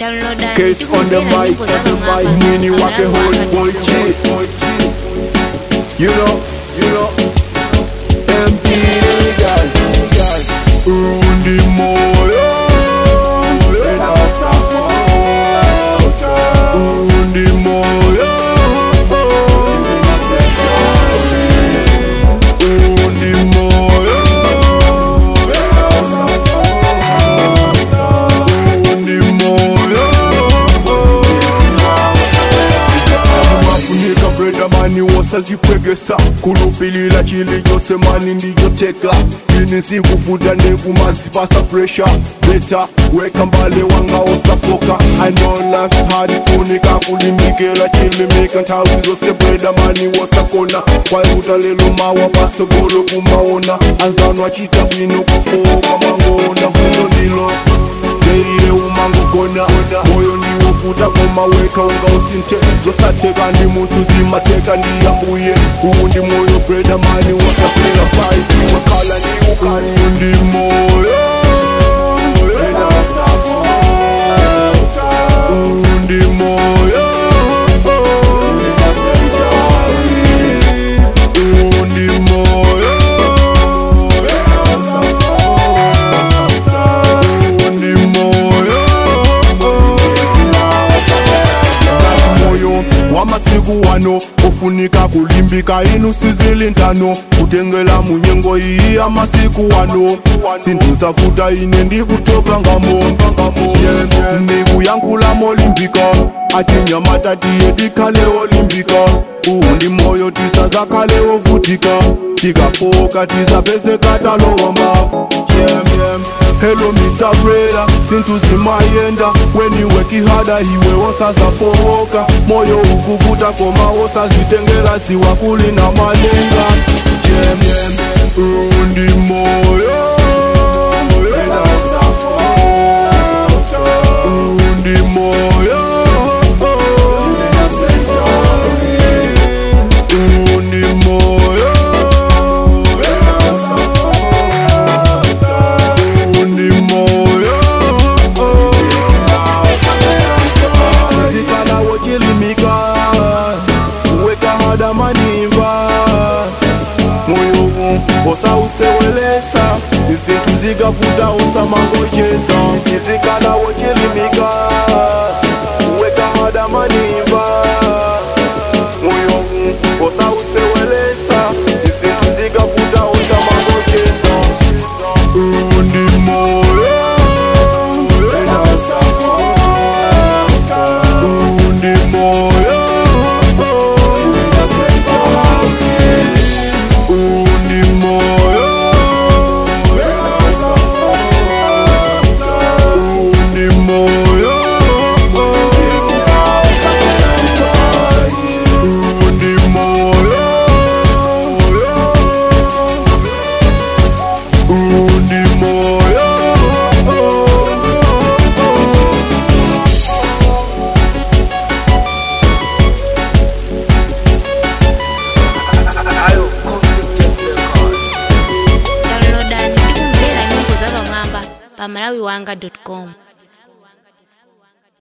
downloada Case on the mic, on the mic, mwini wake hold boy G. You know, you know, MP guys, guys, undi moyo, undi moyo, undi moyo, undi moyo. mafunika breda mani wosazipwegesa kulupilila chili chose mani ndiyoteka ini sikuvuta nekumazipasa presha beta weka mbale wanga osafoka i know life hard funika kulimikela chilimika nthawi zose breda mani wosakona kwaikuta lelo mawa pasogolo kumaona anzano achita bwino kufoka mangona huno ndilo Deire umangogona moyo ndiwofuta koma weka unga usinte zosateka ndi munthu zimateka ndiyambuye uwu ndi moyo breda mani wasapera paipi wakhala ndi ukali uwu ndi moyo uwu ndi moyo uwu ndi moyo uwu ndi moyo moyo wamasiku wano ofunika kulimbika inu sizilintano kutengela munyengo iyi amasiku wano sindusafuta ine ndikutoka ngamo ndikuyankhula molimbika atinyamata tiye tikhale olimbika uwu ndi moyo tisazakhale ovutika tikafoka tisapezeka talowa mafu hello mr breda sinthu zimayenda weniweki hada iwe wosazafowoka moyo ukuvuta koma wosazitengela dziwa kuli na malenga uwu ndi moyo uwu ndi moyo uwu ndi moyo uwu ndi moyo zikala wochilimika weka hada manimba moyo osausewelesa izinthu zikavuta usamangocheza izikala wochilimika weka hada manimba moyo osausewelesa izinthu zikavuta usamangocheza undi moyo undi moyo undi moyo undi moyo undi moyo undi moyo downloada ndikumvera nyimbo za pamwamba pa malawiwanga com